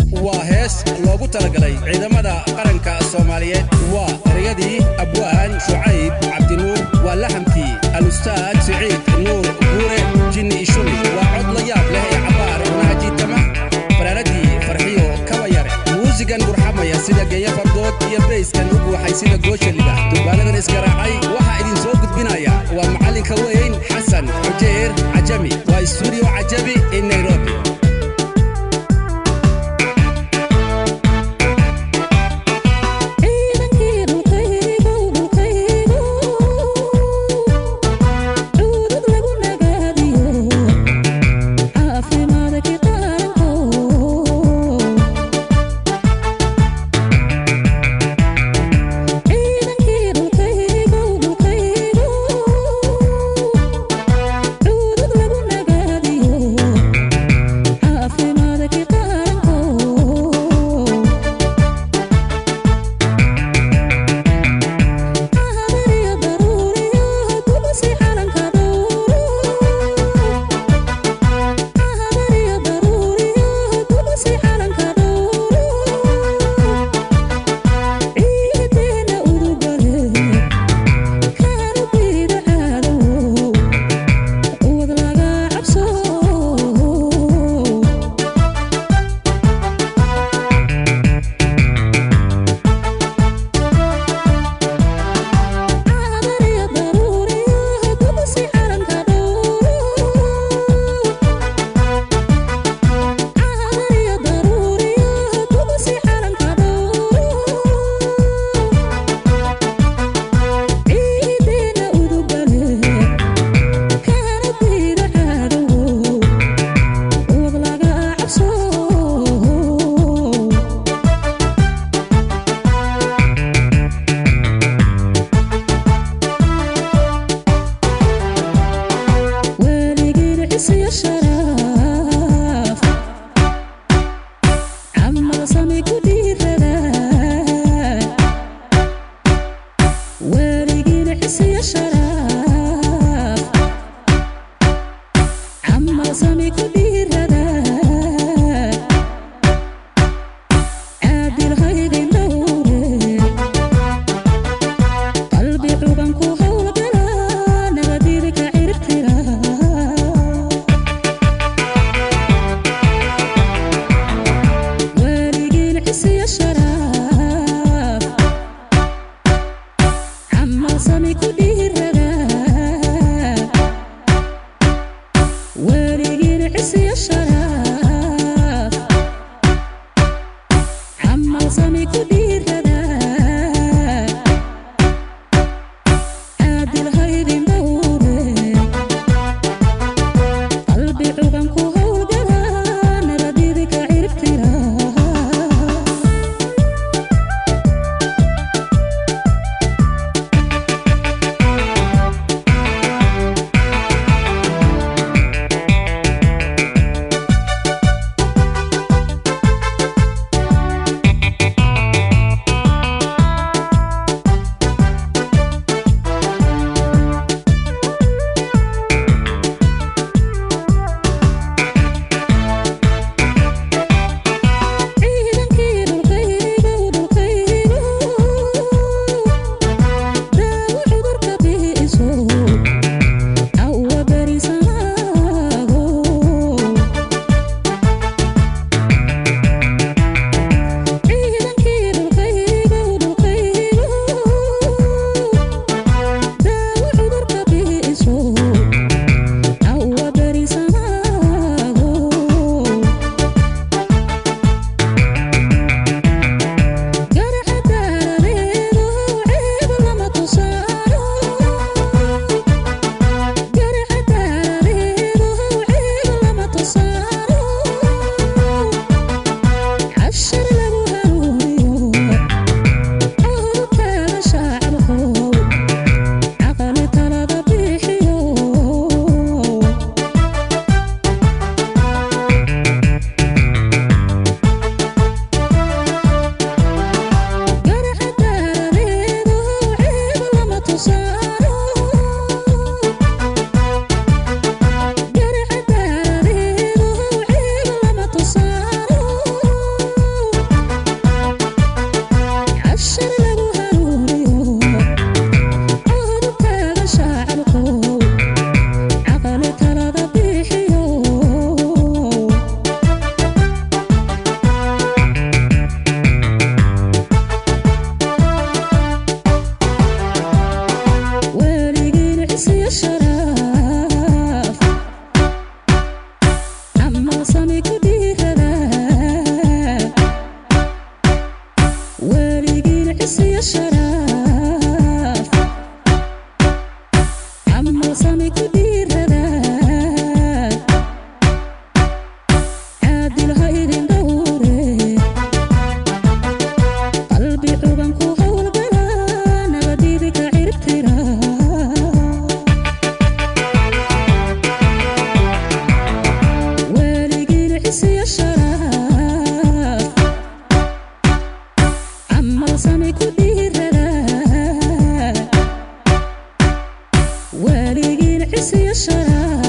waa hees loogu talagalay ciidamada qaranka soomaaliyeed waa ereyadii abwaan shucayb cabdinuur waa laxamkii alustaad siciid nuur guure jinni ishumi waa cod la yaab leh ee cabaar nahajiitama faraaradii farxiyo kabayare muusigan gurxamaya sida geeya fardood iyo bayskan u guuxay sida goosha liba durbaanadan isgaraacay waxaa idin soo gudbinaya waa macallinka weyn xasan xujeer cajami waa stuudiyo cajabi in nairobi ciidankii dhulkaygu dhulkaygu cuudud lagu nagaadiyo caafimaadkii qaranko ciidankii dhulkaygu dhulkaygu cuudud lagu nagaadiyo cisiyo sharaaf camal sami ku dhiirada caadil ha idin dhowre qalbi cuban ku howlgala nabadiidi ka ciribtira waaligiin cisiyo sharaaf camal sami ku dhiirada waaligiin cisiyo sharaaf